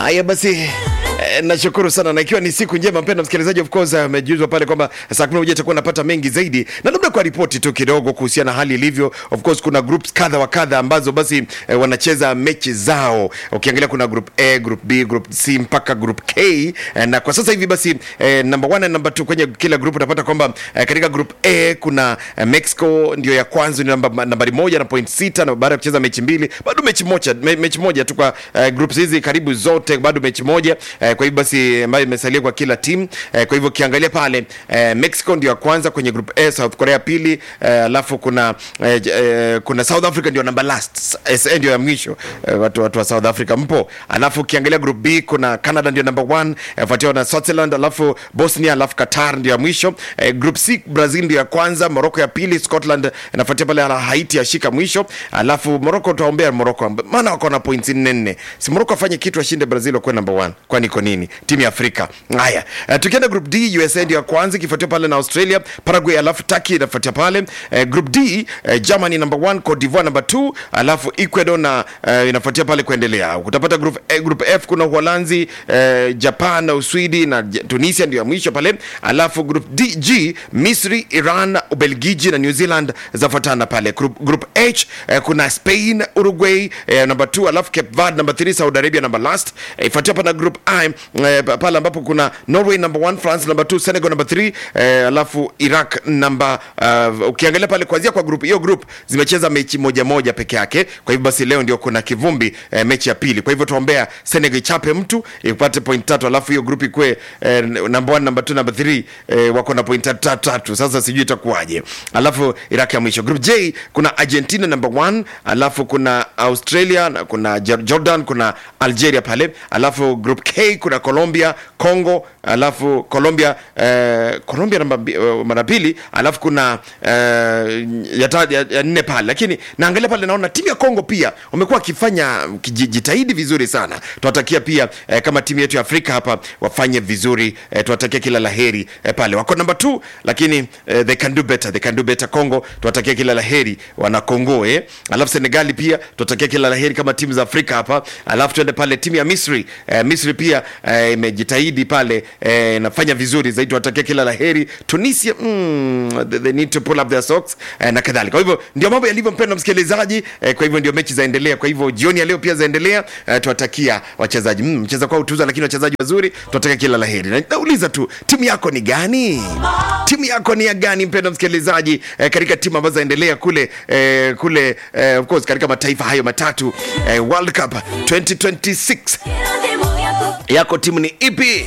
Haya basi eh, nashukuru sana na ikiwa ni siku njema mpendwa msikilizaji, of course amejuzwa pale kwamba saa kumi na moja itakuwa napata mengi zaidi, na labda kwa ripoti tu kidogo kuhusiana na hali ilivyo. Of course kuna groups kadha wa kadha ambazo basi eh, wanacheza mechi zao. Ukiangalia kuna group A, group B, group C mpaka group K eh, na kwa sasa hivi basi eh, number one na number two kwenye kila group utapata kwamba eh, katika group A kuna eh, Mexico ndio ya kwanza ni namba, nambari moja na point sita na baada ya kucheza mechi mbili bado mechi moja me, mechi moja tu kwa eh, groups hizi karibu zote bado mechi moja eh, kwa hivyo basi ambayo imesalia kwa kila timu eh, kwa hivyo ukiangalia pale eh, Mexico ndio ya kwanza kwenye group A, South Korea pili eh, alafu kuna eh, j- eh, kuna South Africa ndio number last SA ndio ya mwisho eh, watu, watu wa South Africa mpo alafu ukiangalia group B kuna Canada ndio number one eh, fuatiwa na Switzerland alafu Bosnia alafu Qatar ndio ya mwisho eh, group C Brazil ndio ya kwanza Morocco ya pili Scotland inafuatia pale ala Haiti yashika mwisho alafu Morocco tuwaombea Morocco maana wako na points nne nne si Morocco afanye kitu ashinde Brazil wakuwe number one kwani iko nini timu ya Afrika haya uh, tukienda group D USA ndio ya kwanza ikifuatia pale na Australia Paraguay alafu Turkey inafuatia pale uh, group D uh, Germany number one Cote d'Ivoire number two alafu Ecuador na uh, inafuatia pale kuendelea utapata group, eh, group F kuna Uholanzi uh, Japan na Uswidi na J- Tunisia ndio ya mwisho pale alafu group D, G Misri Iran Ubelgiji na New Zealand zafuatana pale group, group H eh, kuna Spain Uruguay eh, number 2 alafu Cape Verde number 3 Saudi Arabia number last eh, ifuatia hapa na group I eh, pa- pale ambapo kuna Norway number 1 France number 2 Senegal number 3 eh, alafu Iraq number uh, ukiangalia pale kuanzia kwa group hiyo group zimecheza mechi moja moja peke yake kwa hivyo basi leo ndio kuna kivumbi eh, mechi ya pili kwa hivyo tuombea Senegal ichape mtu ipate point tatu alafu hiyo group ikue eh, number 1 number 2 number 3 eh, wako na point tatu tatu tatu sasa sijui itakuwaje alafu Iraq ya mwisho group J kuna Argentina number 1 alafu kuna Australia na kuna Jor- Jordan kuna Algeria pale alafu group K kuna Colombia Congo alafu Colombia eh, Colombia namba mbi- eh, mara pili alafu kuna eh, ya, ta- ya, ya nne pale lakini naangalia pale naona timu ya Congo pia wamekuwa wakifanya kijitahidi vizuri sana tunatakia pia eh, kama timu yetu ya Afrika hapa wafanye vizuri eh, tunatakia kila laheri eh, pale wako namba 2 lakini eh, they can do better they can do better Congo tunatakia kila laheri wana Congo eh alafu Senegali pia tunatakia kila laheri kama timu za Afrika hapa alafu tuende pale timu ya Misri eh, Misri pia eh, imejitahidi pale eh, nafanya vizuri zaidi tunatakia kila laheri Tunisia mm, they, they need to pull up their socks eh, na kadhalika kwa hivyo ndio mambo yalivyo mpendwa msikilizaji eh, kwa hivyo ndio mechi zaendelea kwa hivyo jioni ya leo pia zaendelea eh, tuwatakia wachezaji mm, mcheza kwa utuza lakini wachezaji wazuri tunatakia kila laheri na nauliza tu timu yako ni gani timu yako ni ya gani mpendwa msikilizaji eh, katika timu ambazo zaendelea kule eh, kule eh, of course katika mataifa hayo matatu eh, World Cup 2026 yako timu ni ipi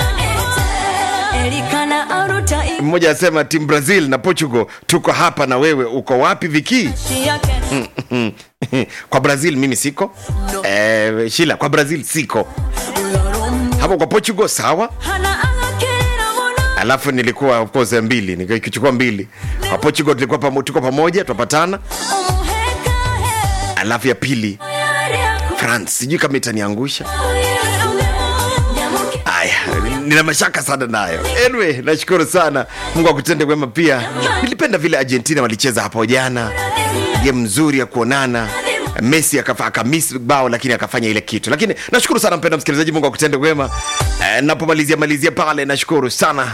Elikana aruta mmoja anasema timu Brazil na Portugal tuko hapa na wewe uko wapi viki ishi yake kwa Brazil mimi siko eh, Shila kwa Brazil siko hapo kwa Portugal sawa hana angakirira muno alafu nilikuwa of course mbili nikichukua mbili kwa Portugal tulikuwa pamo, tuko pamoja twapatana umuheka he alafu ya pili yari aku France sijui kama itaniangusha Nyamuke Aya, nina mashaka sana nayo. Anyway, nashukuru sana Mungu akutende wema. Pia nilipenda vile Argentina walicheza hapo jana, game nzuri ya kuonana. Messi akafa akamiss bao lakini akafanya ile kitu. Lakini nashukuru sana mpendwa msikilizaji, Mungu akutende wema. Eh, napomalizia malizia pale, nashukuru sana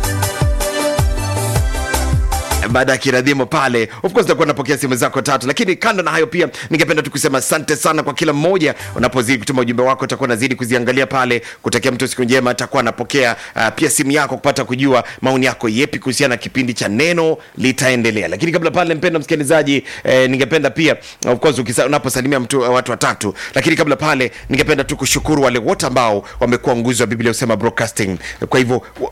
baada ya kiradhimo pale of course takuwa napokea simu zako tatu lakini kando na hayo pia ningependa tu kusema asante sana kwa kila mmoja unapozidi kutuma ujumbe wako takuwa nazidi kuziangalia pale kutakia mtu siku njema takuwa napokea uh, pia simu yako kupata kujua maoni yako yepi kuhusiana na kipindi cha neno litaendelea lakini kabla pale mpenda msikilizaji eh, ningependa pia of course ukisa- unaposalimia mtu uh, watu watatu lakini kabla pale ningependa tu kushukuru wale wote ambao wamekuwa nguzo wa biblia usema broadcasting kwa hivyo